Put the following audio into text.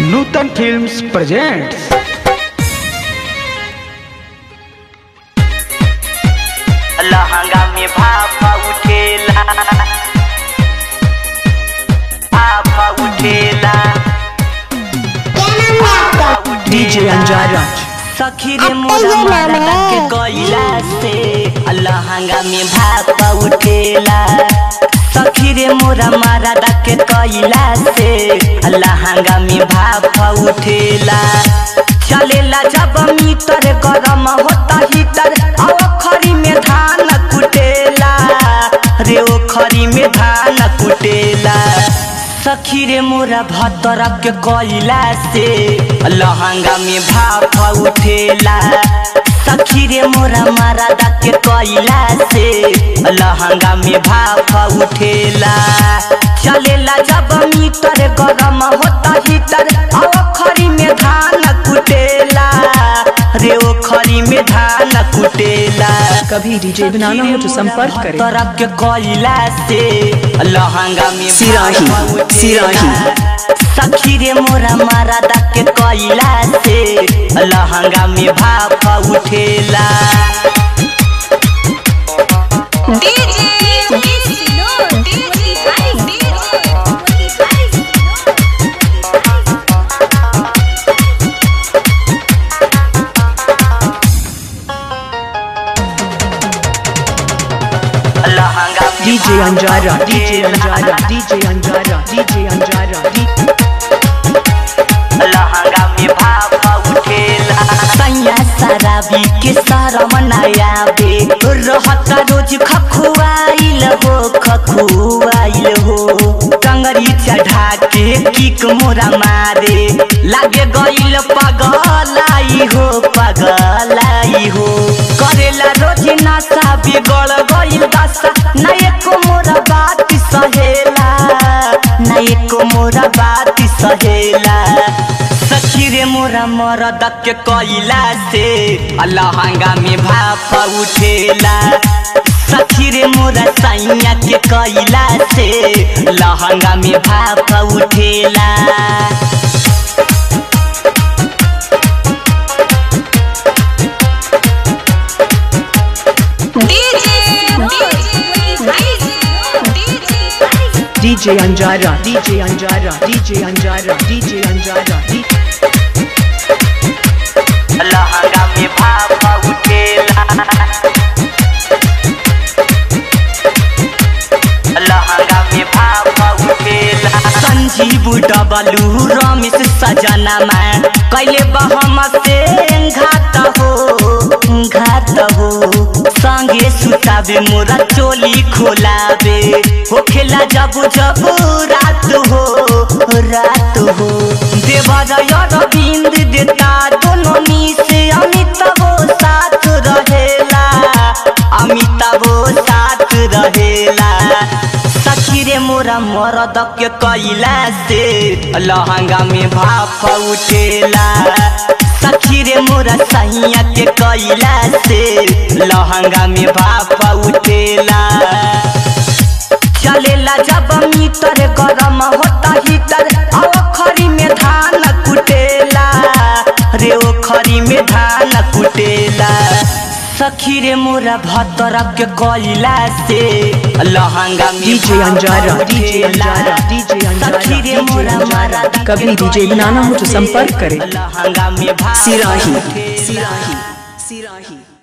नूतन films presents लहंगा में भापा उठेला भापा उठेला DJ Anjara. सखी रे मोरा मारा के कोइला से लहंगा में भापा उठेला सखी रे मोरा मारा के कोइला से लहंगा में भापा उठेला चलेला जब मीटर गरम होता हीटर आओ खरी में धान कुटेला रे ओ खरी में धान कुटेला सखी रे मोरा भतर के कोइला से लहंगा में भाप उठेला सखी रे मोरा मारा के कोइला से लहंगा में भाप उठेला चलेला जब मीटर गरम होता हीटर आओ खरी में धान कुटेला रे ओ खरी में धान कुटेला कभी डीजे बनाना हो तो संपर्क करें तरफ के कोयला से लहंगा में सिराही, भाप उठेला। सिराही। सखी रे मोरा मारा के कोयला से लहंगा में भाप उठेला DJ, DJ, no, DJ, Hari, DJ, Hari, लहंगा में DJ भाप Anjara, DJ उठेला। Anjara, DJ Anjara, DJ Anjara, D- लहंगा में भाप उठेला सैया शराबी के शरम नया बे रहता रोज खखुआइल हो खखुआइल हो टंगरी चढ़ा के किक मोरा मारे लागे गइल पगलाई हो पगलाई हो करेला रोज नशा बिगड़ गइल दशा ना एको मोरा बात सहेला ना एको मोरा बात सहेला सखी रे मोरा मरद के कोइला से लहंगा में भाप उठेला सखी रे मोरा सैया के कोइला से लहंगा में भाप उठेला DJ, DJ, Hari, DJ, Hari. DJ Anjara, DJ Anjara, DJ Anjara, DJ Anjara, D- लहंगा में भाप उठेला लहंगा में भाप उठेला संजीव डबलू रमेश सजना में कैले बहम से घात हो घात हो संगे सुतावे मोरा चोली खोलावे हो खेला जब जब रात हो रात हो देवर अरविंद देता दोनों नी से अमिताभ साथ रहेला अमिताभ साथ रहेला सखी रे मोरा मरद के कैला से लहंगा में भाप उठेला सखी रे मोरा सैया के कैला से लहंगा में भाप उठेला चलेला जब मीटर गरम होता हीटर आओ खरी में धान कुटेला रे ओ खरी में धान कुटेला सखी रे मोरा भतर के कोइला से लहंगा में DJ Anjara, भाप DJ उठेला। Anjara, DJ Anjara, सखी रे DJ मोरा Anjara। मारा कभी डीजे बनाना हो तो संपर्क करें लहंगा में भाप सिराही उठेला। सिराही सिराही